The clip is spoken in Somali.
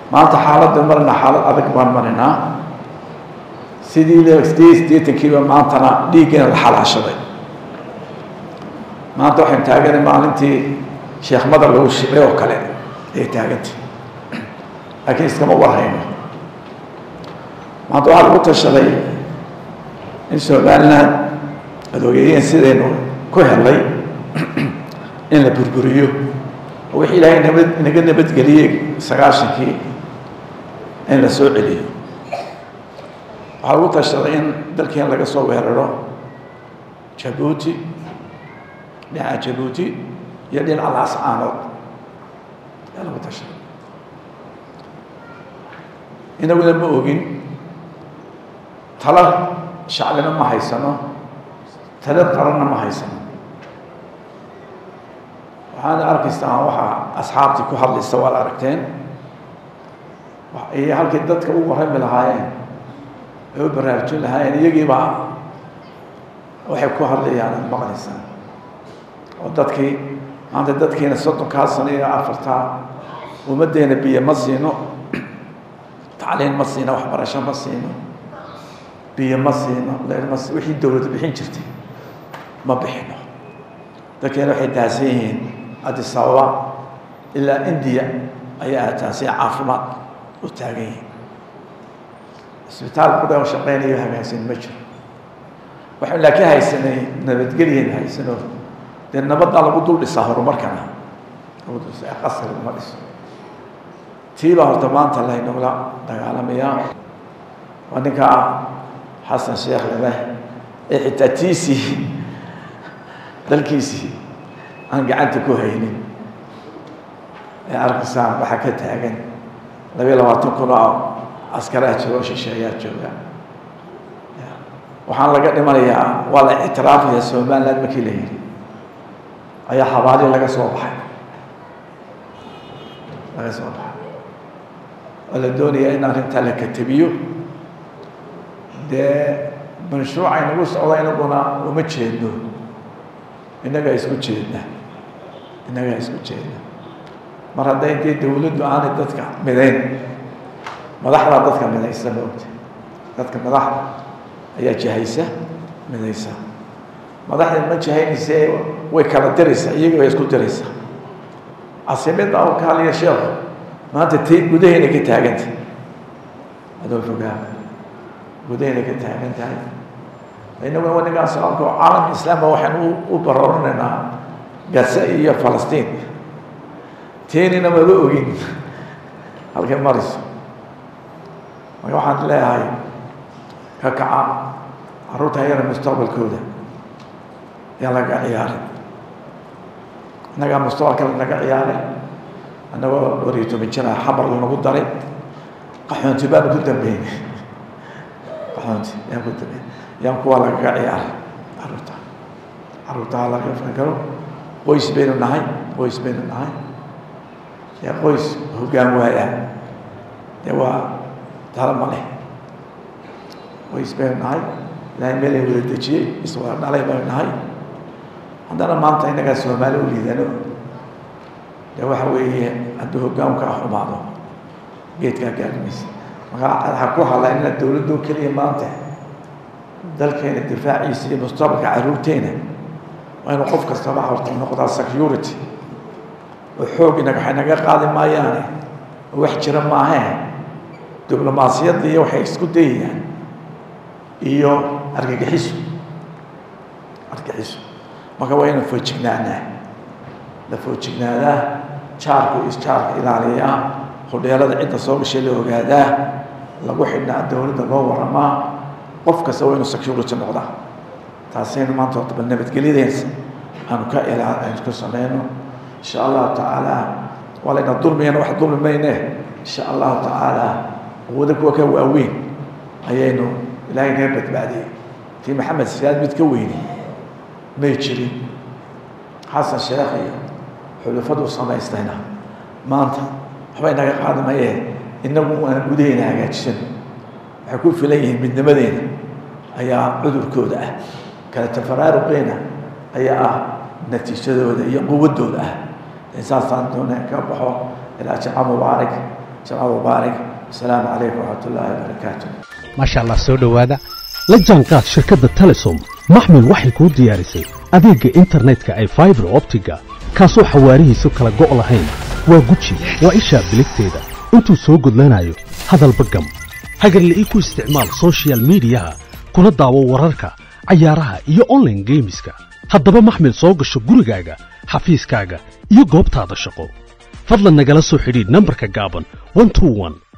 maanta xaaladda marna xaalad adag baan marinaa sidii sideed sideetankiiba maantana dhiiggeena la xalaashaday maanta waxaynu taaganay maalintii sheekh madar lagu shibay oo kale ayay taagantay laakiin iskama warhayno maanta waxaa lagu tashaday in somaliland adoogeyeen sidaynu ku helay in la burburiyo oo wixii ilaahay nabad inaga nabadgeliyey sagaashankii in la soo celiyo waxaa lagu tashaday in dalkeen laga soo weeraro jabuuti dhinaca jabuuti iyo dhinaca laascaanood ayaa lagu tashaday inaguna ma ogin tala shacbina ma haysano tala qaranna ma haysano waxaana arkaysaa waxaa asxaabtii ku hadlaysa waad aragteen iyo halkii dadka u warami lahaayeen ay u baraarujin lahaayeen iyagiibaa waxay ku hadlayaan ad maqlaysaa oo dadkii maanta dadkiina soddonkaa sano iyo afartaa ummaddeena biyo ma siino tacliin ma siino waxbarasho ma siino biyo ma siino leer ma si wixii dowladda bixin jirtay ma bixino dadkeena waxay daahsan yihiin addis ababa ilaa indiya ayaa taasi caafimaad u taagan yihiin isbitaal kuda oo shaqeynayo hagaagsan ma jiro waxaan laakiin haysanay nabadgelyan haysano dee nabaddaa lagu dul dhisaa horumarkana lagu dul dhisaa qasri lama dhiso tii baa horta maanta laynagula dagaalamayaa waa ninkaa xasan sheekh leleh ee xitaa tiisii dalkiisii aan gacanta ku haynin ee arkaysaan waxaa ka taagan labayo labaatan kun oo askaraa jooga oo shisheeyaa jooga waxaan laga dhimanayaa waa la ictiraafaya somaliland markii la yidhi ayaa xabaali laga soo baxay laga soo baxay oo la doonaya in arrintaa la katabiyo dee mashruuca inagu socda inaguna uma jeedno innagaa isku jeedna innagaa isku jeedna mar hadday dee dawladdu aanay dadka midayn madaxdaa dadka midaysa maogta dadka madaxda ayaa jahaysa midaysa madaxda ma jahaynayse way kala diraysaa iyaga way isku diraysaa casimada oo kaaliya sheekhu maanta ti gudahayna ka taaganta adoo fogaa gudahayna ka taagan tahay inaguna wanigaa salaamka oo caalamka islaamka waxaan u baroranaynaa gaza iyo falastiin teenina maba ogin halkay marayso marka waxaan leeyahay ka kaca carruurta ayana mustaqbalkooda yaa laga ciyaaray innagaa mustaqbalka naga ciyaaray annagoo wariyo toban jira xabar lanagu daray qaxoonti baanu ku dambeynay qaxoonti yaan ku dambeynay yaan kuwa lagaga ciyaaray carruurta carruurtaha laga fakaro qoys baynu nahay qoys baynu nahay dee qoys hoggaan waaya dee waa tala ma leh qoys baynu nahay ilaahay meelay wada dejiyey iswada dhalay baynu nahay haddana maanta innagaa soomaali u liidano dee waxa weeye hadduu hoggaanka xumaado geedkaa gaarimaysa markaa ha ku hadla inaad dowladdo keliya maanta dalkeena difaaciisa iyo mustaqbalka carruurteena waa inuu qof kastaba horta noqdaa security oo xoog inaga waxay naga qaadi maayaane oo wax jira maahee diblomaasiyadda iyo waxay isku dayayaan iyo argagixiso argagixiso marka waa inaan foojignaanaa la foojignaadaa jaarku isjaarka ilaaliyaa hodheelada cidda soo gashay la ogaadaa lagu xidhnaa dowladda loo waramaa qof kasta waa inuu security noqdaa taasaynu maanta horta bal nabadgelyadeensa aanu ka ilaa aynu ku sameyno insha allahu tacaala waa layna dulmiyana wax dulmi mayne insha allahu tacaala awooda kuwa ka waaweyn ayaynu ilaahay naga badbaadiyey tii maxamed siyaad mid ka weyni may jirin xasan sheekh iyo xulufadu samaystayna maanta waxba inaga qaadi mayee inagu aan gudaheyna hagaajisan waxay ku filan yihiin midnimadeena ayaa cudurkooda ah kala tafaraaruqeena ayaa ah natiijadooda iyo quwadooda ah saasaan doona ka baxo ilaa jaca mubaarak jamca mubaarak asalaamu calaykum waraxmat ullaahi wabarakaatu maasha allah soo dhowaada la jaanqaad shirkadda telesom maxmil waxay kuu diyaarisay adeegga internetka ay faibar optiga kaasoo xawaarihiisu kala go' lahayn waa guji waa ishaa biligteeda intuu soo gudlanayo hadalba gam hagarla ii ku isticmaal soshiyal miidiyaha kuna daawo wararka cayaaraha iyo onlaine geemiska haddaba maxmil soo gasho gurigaaga xafiiskaaga iyo goobtaada shaqo fadlan nagala soo xidhiidh nambarka gaaban